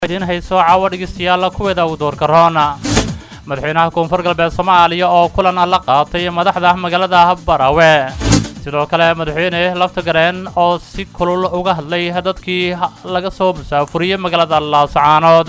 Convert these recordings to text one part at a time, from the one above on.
idiin hayso caawa dhegeystayaal kuweeda uu doorka roona madaxweynaha koonfur galbeed soomaaliya oo kulan la qaatay madaxda magaalada barawe sidoo kale madaxweyne laftagareen oo si kulul uga hadlay dadkii laga soo musaafuriyey magaalada laascaanood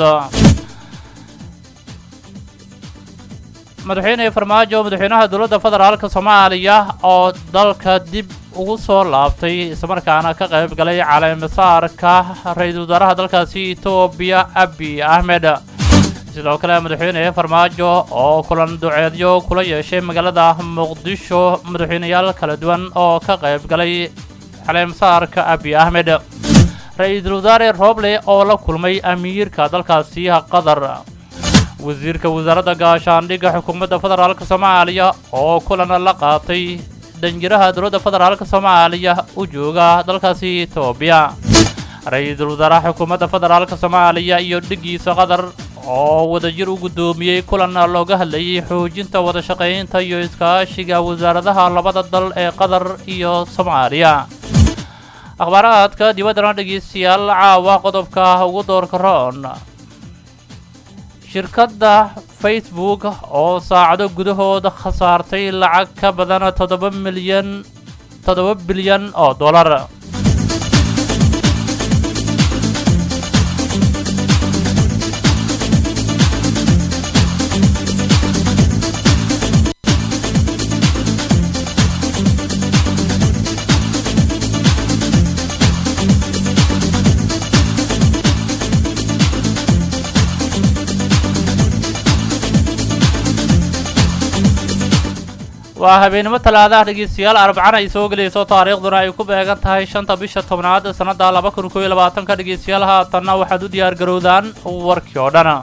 madaxweyne farmaajo madaxweynaha dowladda federaalk soomaaliya oo dalka dib ugu soo laabtay islamarkaana ka qayb galay caleemasaarka ra-iisul wasaaraha dalkaasi etoobiya abi axmed sidoo kale madaxweyne farmaajo oo kulan duceedyo kula yeeshay magaalada muqdisho madaxweyneyaal kala duwan oo ka qayb galay caleemasaarka abi axmed ra-iisul wasaare roble oo la kulmay amiirka dalkaasi qatar wasiirka wasaaradda gaashaandhigga xukuumadda federaalk soomaaliya oo kulan la qaatay danjiraha dowladda federaalk soomaaliya u jooga dalkaasi etoobiya ra-iisul wasaaraha xukuumadda federaalk soomaaliya iyo dhigiisa qatar oo wadajir u guddoomiyey kulan looga hadlayay xoojinta wada shaqaynta iyo iskaashiga wasaaradaha labada dal ee qatar iyo soomaaliya akhbaaraadka dibaddana dhegeystayaal caawa qodobka ugu doorka roon shirkadda facebook oo saacado gudahooda khasaartay lacag ka badan toddoba milyan toddoba bilyan oo dollar waa habeenimo talaadaha dhegeystayaal arbacana ay soo gelayso taariikhduna ay ku beegan tahay shanta bisha tobnaad sannadda laba kun kooiyo labaatanka dhegeystayaal haatanna waxaad u diyaar garowdaan warkii oo dhan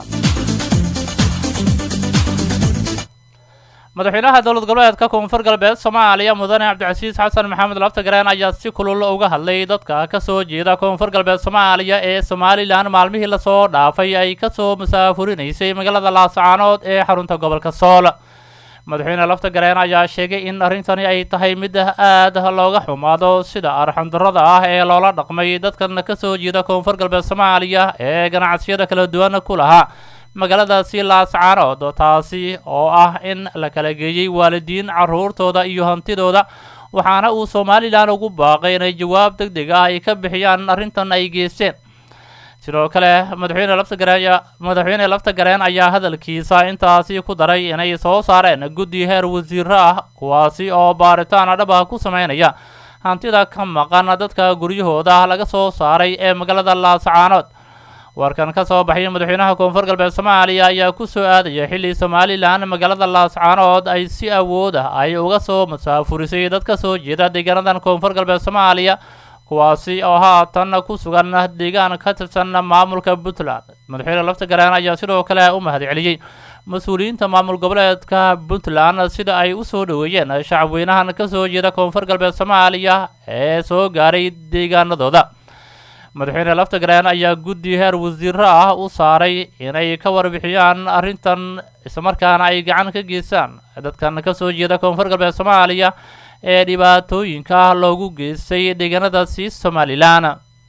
madaxweynaha dowlad goboleedka koonfur galbeed soomaaliya mudane cabdicasiis xasan maxamed laftagareen ayaa si kulul uga hadlay dadka ka soo jeeda koonfur galbeed soomaaliya ee somalilan maalmihii lasoo dhaafay ay ka soo musaafurinaysay magaalada laascaanood ee xarunta gobolka sool madaxweyne laftagareen ayaa sheegay in arrintani ay tahay mid aad looga xumaado sida arxandarrada ah ee loola dhaqmay dadkan ka soo jeeda koonfur galbeed soomaaliya ee ganacsiyada kala duwan ku lahaa magaaladaasi laascaanood taasi oo ah in la kala geeyey waalidiin carruurtooda iyo hantidooda waxaana uu somalilan ugu baaqay inay jawaab deg deg ah ay ka bixiyaan arrintan ay geysteen sidoo kale madaxweyne laftagareen madaxweyne laftagareen ayaa hadalkiisa intaasi ku daray inay soo saareen guddi heer wasiiro ah kuwaasi oo baaritaan dhab ah ku sameynaya hantida ka maqan dadka guryahooda laga soo saaray ee magaalada laascaanood warkan ka soo baxay madaxweynaha koonfur galbeed soomaaliya ayaa ku soo aadaya xilli somalilan magaalada laascaanood ay si awood ah ay uga soo musaafurisay dad ka soo jeeda deegaanadan koonfur galbeed soomaaliya kuwaasi oo haatan ku sugan deegaan ka tirsan maamulka puntland madaxweyne laftagareen ayaa sidoo kale u mahad celiyey mas-uuliyiinta maamul goboleedka puntland sida ay u soo dhoweeyeen shacabweynahan ka soo jeeda koonfur galbeed soomaaliya ee soo gaaray deegaanadooda madaxweyne laftagareen ayaa guddi heer wasiiro ah u saaray inay ka warbixiyaan arrintan islamarkaana ay gacan ka geystaan dadkan ka soo jeeda koonfur galbeed soomaaliya ee dhibaatooyinka loogu geystay deegaanadaasi somalilan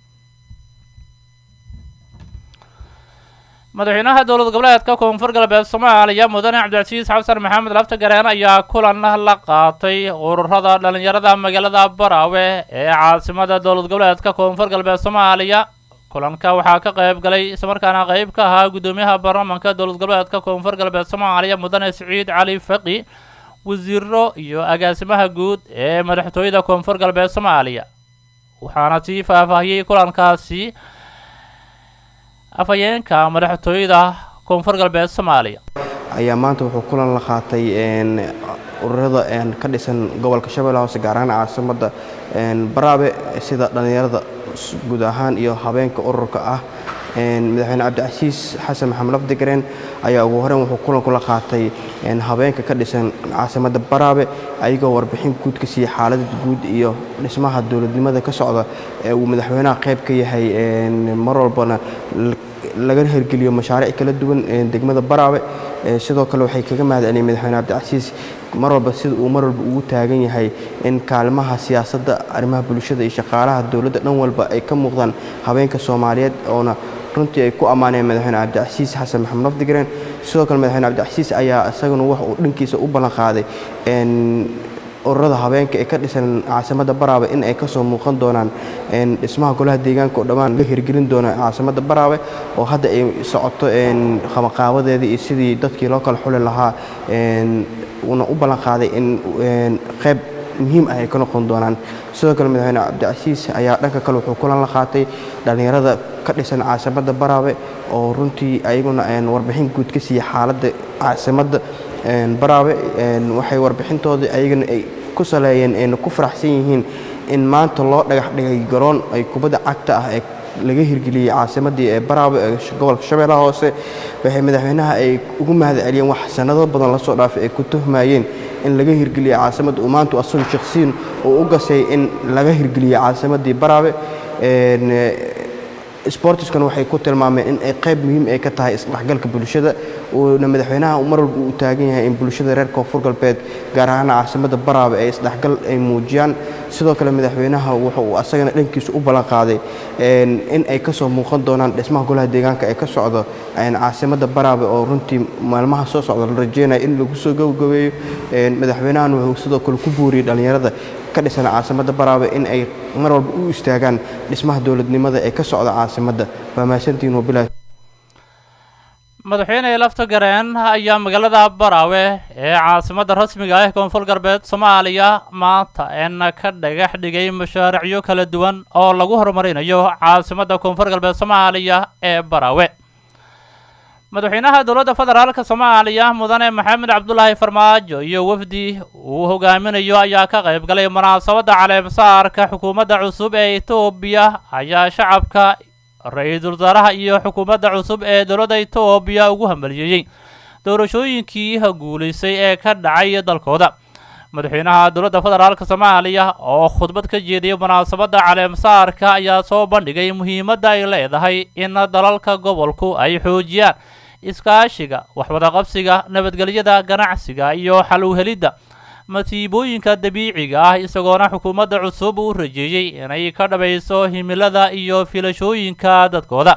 madaxweynaha dowlad goboleedka koonfur galbeed soomaaliya mudane cabdicasiis xasan maxamed laftagareen ayaa kulan la qaatay ururada dhalinyarada magaalada baraawe ee caasimada dowlad goboleedka koonfur galbeed soomaaliya kulanka waxaa ka qayb galay islamarkaana qayb ka ahaa guddoomiyaha baarlamaanka dowlad goboleedka koonfur galbeed soomaaliya mudane siciid cali faqi wasiiro iyo agaasimaha guud ee madaxtooyada koonfur galbeed soomaaliya waxaana sii faahfaahiyey kulankaasi afhayeenka madaxtooyada koonfur galbeed soomaaliya ayaa maanta wuxuu kulan la qaatay ururada ka dhisan gobolka shabeelle hoose gaar ahaan caasimadda baraabe sida dhallinyarada guud ahaan iyo habeenka ururka ah madaxweyne cabdicasiis xasan maxamed lafdigareen ayaa ugu horeyn wuxuu kulan kula qaatay habeenka ka dhisan caasimadda baraabe ayagoo warbixin guud ka siiyey xaalada guud iyo dhismaha dowladnimada ka socda ee uu madaxweynaha qayb ka yahay mar walbana laga hirgeliyo mashaariic kala duwan degmada baraabe sidoo kale waxay kaga mahad celiyeen madaxweyne cabdicasiis mar walba sida uu mar walba ugu taagan yahay in kaalmaha siyaasadda arrimaha bulshada iyo shaqaalaha dowladda dhan walba ay ka muuqdaan habeenka soomaaliyeed oona runtii ay ku ammaaneen madaxweyne cabdicasiis xasan maxamed lafdigareen sidoo kale madaxweyne cabdicasiis ayaa isaguna wax uu dhankiisa u ballan qaaday ururada habeenka ee ka dhisan caasimadda baraawe in ay ka soo muuqan doonaan dhismaha golaha deegaanka oo dhammaan la hirgelin doona caasimadda baraawe oo hadda ay socoto qabanqaabadeedii iyo sidii dadkii loo kala xuli lahaa uuna u ballan qaaday in qayb muhiim ah ay ka noqon doonaan sidoo kale madaxweyne cabdicasiis ayaa dhanka kale wuxuu kulan la qaatay dhallinyarada ka dhisan caasimadda baraawe oo runtii ayaguna warbixin guud ka siiyey xaaladda caasimadda baraawe waxay warbixintooda ayagana ay ku saleeyeen ayna ku faraxsan yihiin in maanta loo dhagax dhigay garoon ay kubadda cagta ah ee laga hirgeliyey caasimaddii ee baraawe ee gobolka shabeellaha hoose waxay madaxweynaha ay ugu mahad celiyeen wax sanado badan lasoo dhaafay ay ku tuhmayeen in laga hirgeliyey caasimadda uu maanta asun shakhsiyin uu u gasay in laga hirgeliyey caasimaddii baraawe sportiskana waxay ku tilmaameen in ay qayb muhiim ay ka tahay isdhexgalka bulshada uuna madaxweynaha mar walba uu taagan yahay in bulshada reer koonfur galbeed gaar ahaan caasimadda baraawe ay isdhexgal ay muujiyaan sidoo kale madaxweynaha wuxa uu asagana dhankiisa u ballan qaaday in ay ka soo muuqan doonaan dhismaha golaha deegaanka ee ka socdo caasimadda baraawe oo runtii maalmaha soo socda la rajeynaya in lagu soo gabagabeeyo madaxweynahan wuxuu sidoo kale ku buuriyey dhallinyarada ka dhisan caasimadda baraawe in ay mar walba u istaagaan dhismaha dowladnimada ee ka socda caasimadda waa mahadsantihiin wabilahi madaxweyne lafta gareen ayaa magaalada baraawe ee caasimadda rasmiga ah koonfur galbeed soomaaliya maanta eena ka dhagax dhigay mashaariicyo kala duwan oo lagu horumarinayo caasimadda koonfur galbeed soomaaliya ee baraawe madaxweynaha dowladda federaalka soomaaliya mudane maxamed cabdulaahi farmaajo iyo wafdi uu hogaaminayo ayaa ka qayb galay munaasabadda caleemsaarka xukuumadda cusub ee etoobiya ayaa shacabka ra-iisul wasaaraha iyo xukuumadda cusub ee dowladda etoobiya ugu hambalyeeyey doorashooyinkii guulaysay ee ka dhacay dalkooda madaxweynaha dowladda federaalka soomaaliya oo khudbad ka jeediyay munaasabadda caleemsaarka ayaa soo bandhigay muhiimadda ay leedahay in dalalka gobolku ay xoojiyaan iskaashiga waxwadaqabsiga nabadgelyada ganacsiga iyo xal u helidda masiibooyinka dabiiciga ah isagoona xukuumadda cusub u rajeeyey inay ka dhabayso himilada iyo filashooyinka dadkooda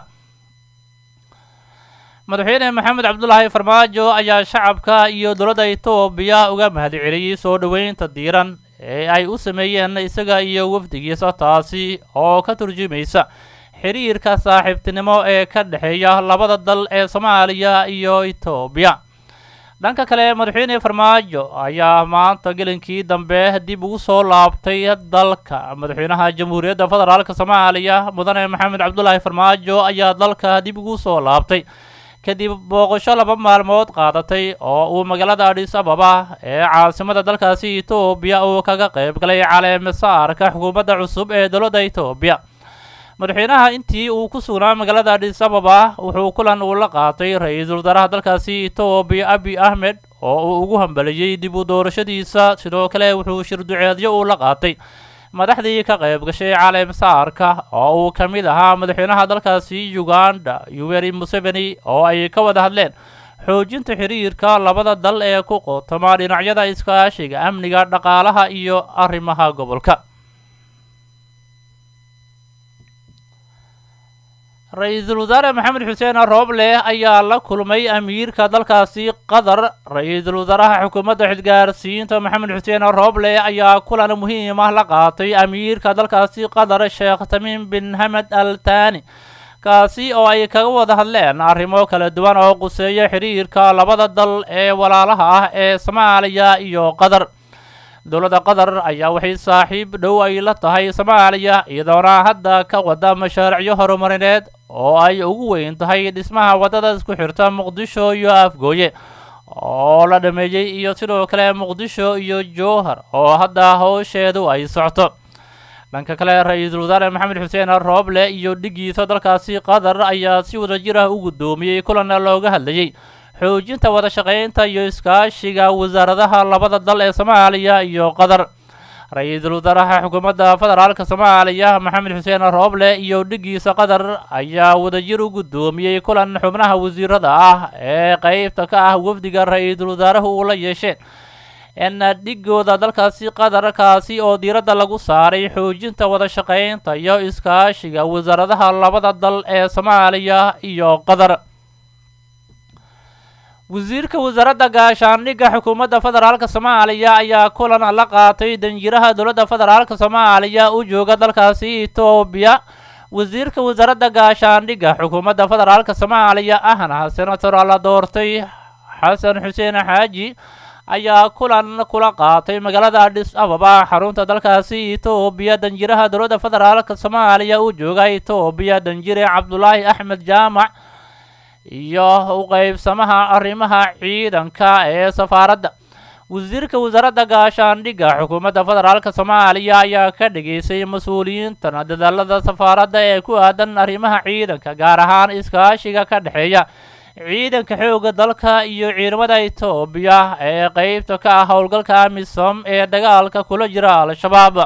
madaxweyne maxamed cabdulaahi farmaajo ayaa shacabka iyo dowladda etoobiya uga mahad celiyey soo dhoweynta diiran ee ay u sameeyeen isaga iyo wafdigiisa taasi oo ka turjumaysa xiriirka saaxiibtinimo ee ka dhexeeya labada dal ee soomaaliya iyo etoobiya dhanka kale madaxweyne farmaajo ayaa maanta gelinkii dambe dib ugu soo laabtay dalka madaxweynaha jamhuuriyadda federaalka soomaaliya mudane maxamed cabdulaahi farmaajo ayaa dalka dib ugu soo laabtay kadib booqasho laba maalmood qaadatay oo uu magaalada adhis ababa ee caasimada dalkaasi etoobiya uu kaga qayb galay caleemasaarka xukuumadda cusub ee dowladda etoobiya madaxweynaha intii uu ku sugnaa magaalada adhis ababa wuxuu kulan uu la qaatay ra-iisul wasaaraha dalkaasi etoobiya abi ahmed oo uu ugu hambaliyey dib u doorashadiisa sidoo kale wuxuu shirduceedyo uu la qaatay madaxdii ka qayb gashay caleemsaarka oo uu ka mid ahaa madaxweynaha dalkaasi uganda yoweri museveni oo ay ka wada hadleen xoojinta xiriirka labada dal ee ku qootoma dhinacyada iskaashiga amniga dhaqaalaha iyo arrimaha gobolka ra-iisul wasaare maxamed xuseen rooble ayaa la kulmay amiirka dalkaasi qatar ra-iisul wasaaraha xukuumadda xilgaarsiinta maxamed xuseen rooble ayaa kulan muhiim ah la qaatay amiirka dalkaasi qatar sheekh tamiim bin hamed al tani kaasi oo ay kaga wada hadleen arrimo kala duwan oo quseeya xiriirka labada dal ee walaalaha ah ee soomaaliya iyo qatar dowladda qatar ayaa waxay saaxiib dhow ay la tahay soomaaliya iyadoona hadda ka wada mashaariicyo horumarineed oo ay ugu weyn tahay dhismaha waddada isku xirta muqdisho iyo afgooye oo la dhameeyey iyo sidoo kale muqdisho iyo jowhar oo hadda howsheedu ay socto dhanka kale ra-iisul wasaare maxamed xuseen rooble iyo dhigiisa dalkaasi qatar ayaa si wadajir ah u guddoomiyey kulanna looga hadlayey xoojinta wada shaqaynta iyo iskaashiga wasaaradaha labada dal ee soomaaliya iyo qatar ra-iisul wasaaraha xukuumadda federaalka soomaaliya maxamed xuseen rooble iyo dhigiisa qatar ayaa wadajir u guddoomiyey kulan xubnaha wasiirada ah ee qeybta ka ah wafdiga ra-iisul wasaaruhu uu la yeesheen n dhigooda dalkaasi qatarkaasi oo diiradda lagu saaray xoojinta wada shaqaynta iyo iskaashiga wasaaradaha labada dal ee soomaaliya iyo qatar wasiirka wasaaradda gaashaandhigga xukuumadda federaalka soomaaliya ayaa kulan la qaatay danjiraha dowladda federaalka soomaaliya u jooga dalkaasi etoobiya wasiirka wasaaradda gaashaandhigga xukuumadda federaalka soomaaliya ahna senator la doortay xasan xuseen xaaji ayaa kulan kula qaatay magaalada adhis ababa xarunta dalkaasi etoobiya danjiraha dowladda federaalka soomaaliya u jooga etoobiya danjire cabdulaahi axmed jaamac iyo u qeybsamaha arrimaha ciidanka ee safaaradda wasiirka wasaaradda gaashaandhigga xukuumadda federaalka soomaaliya ayaa ka dhigaysay mas-uuliyiintan dadaalada safaaradda ee ku aadan arrimaha ciidanka gaar ahaan iskaashiga ka dhexeeya ciidanka xoogga dalka iyo ciidamada etoobiya ee qeybta ka ah howlgalka amisom ee dagaalka kula jira al-shabaab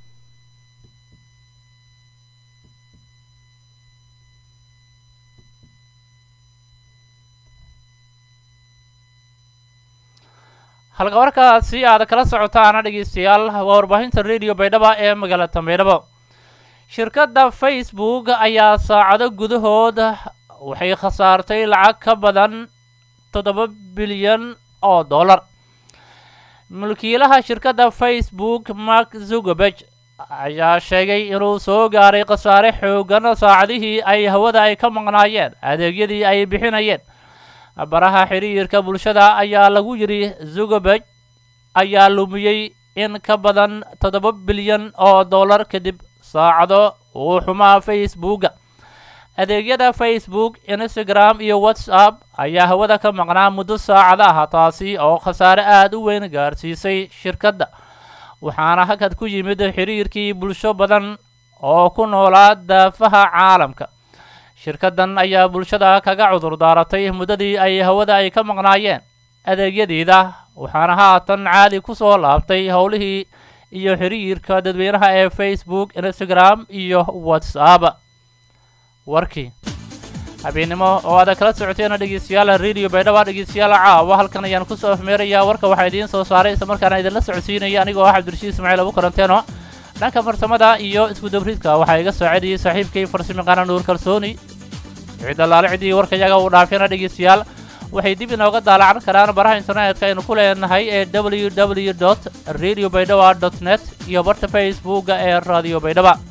halka warkaasi aad kala socotaana dhegeystayaal waa warbaahinta radio baydhaba ee magaalada baydhabo shirkadda facebook ayaa saacado gudahood waxay khasaartay lacag ka badan toddoba bilyan oo dollar mulkiilaha shirkadda facebook mark zugerberg ayaa sheegay inuu soo gaaray khasaare xoogan saacadihii ay hawada ay ka maqnaayeen adeegyadii ay bixinayeen baraha xiriirka bulshada ayaa lagu yidhi zugerberg ayaa lumiyey in ka badan toddoba bilyan oo dollar kadib saacado uu xumaa facebooka adeegyada facebook instagram iyo whatsapp ayaa hawada ka maqnaa muddo saacada ah taasi oo khasaare aada u weyn gaarsiisay shirkadda waxaana hakad ku yimid xiriirkii bulsho badan oo ku noolaa daafaha caalamka shirkaddan ayaa bulshada kaga cudur daaratay muddadii ay hawada ay ka maqnaayeen adeegyadeeda waxaana haatan caadi ku soo laabtay howlihii iyo xiriirka dadweynaha ee facebook instagram iyo whatsapp warkii habeennimo oo aada kala socoteena dhegeystayaal radio baydhaba dhegeystayaal caawa halkan ayaan kusoo afmeerayaa warka waxaa idiin soo saaray isla markaana idinla socodsiinaya anigoo ah cabdirashiid ismaaciil abu karanteeno dhanka farsamada iyo isku dabridka waxaa iga saacidayay saaxiibkay farsamaqaana nuur kalsooni cid allaale ciddii warkayaga uu dhaafina dhegeystayaal waxay dib inooga daalacan karaan baraha internetka aynu ku leenahay ee w w dot radio baydhaba dot net iyo barta facebooka ee radio baydhaba